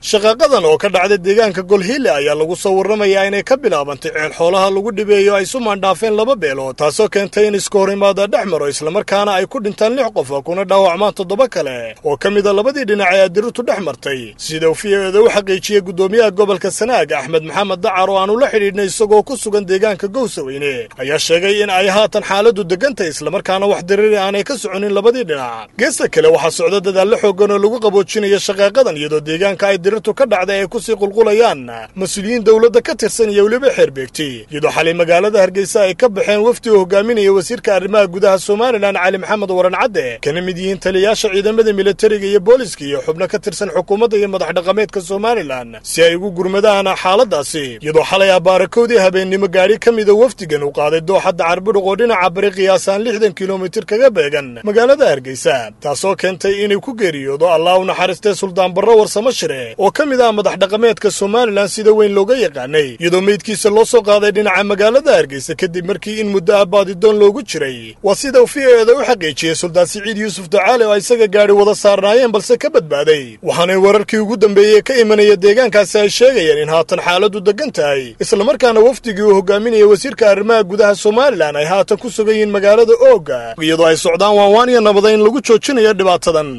shaqaaqadan oo ka dhacday deegaanka golhille ayaa lagu soo warramayaa inay ka bilaabantay ceel xoolaha lagu dhibeeyo ay sumaan dhaafeen laba beelood taasoo keentay in iska hor imaada dhex maro islamarkaana ay ku dhintaan lix qof kuna dhaawacmaan toddoba kale oo ka mida labadii dhinac ee adirirtu dhex martay sida uu fiyeeda u xaqiijiyey guddoomiyaha gobolka sanaag axmed maxamed dacar oo aanu la xidhiidhnay isagoo ku sugan deegaanka gowsaweyne ayaa sheegay in ay haatan xaaladdu degantahay islamarkaana wax diriri aanay ka soconin labadii dhinac geesta kale waxaa socda dadaallo xooggan oo lagu qaboojinaya shaqaaqadan iyadoo deegaanka ay dirirtu ka dhacday ay kusii qulqulayaan mas-uuliyiin dowladda ka tirsan iyo weliba xeerbeegti iyadoo xalay magaalada hargeysa ay ka baxeen wafdi uu hogaaminaya wasiirka arrimaha gudaha somalilan cali maxamed waran cadde kana mid yihiin taliyayaasha ciidamada militariga iyo booliska iyo xubno ka tirsan xukuumadda iyo madax dhaqameedka somalilan si ay ugu gurmadaan xaaladaasi iyadoo xalay abaarakoodii habeennimo gaadhi ka mida wafdigan uu qaaday dooxadda carbudhuq oo dhinaca bari qiyaasaan lixdan kilomitir kaga beegan magaalada hargeysa taasoo keentay inay ku geeriyoodo allah u naxariistee suldaan barro warsamo shire oo ka mid ah madax dhaqameedka somalilan sida weyn looga yaqaanay iyadoo meydkiisa loo soo qaaday dhinaca magaalada hargeysa kadib markii in muddo ah baadidoon loogu jiray waa sida uu fiyeeda u xaqiijiyey suldaan siciid yuusuf ducaale oo isaga gaadhi wada saarnaayeen balse ka badbaaday waxaanay wararkii ugu dambeeyey ka imanaya deegaankaasi ay sheegayeen in haatan xaaladdu degan tahay islamarkaana wafdigii uu hogaaminaya wasiirka arrimaha gudaha somalilan ay haatan ku sugan yihiin magaalada ooga iyadoo ay socdaan waanwaan iyo nabadayn lagu joojinayo dhibaatadan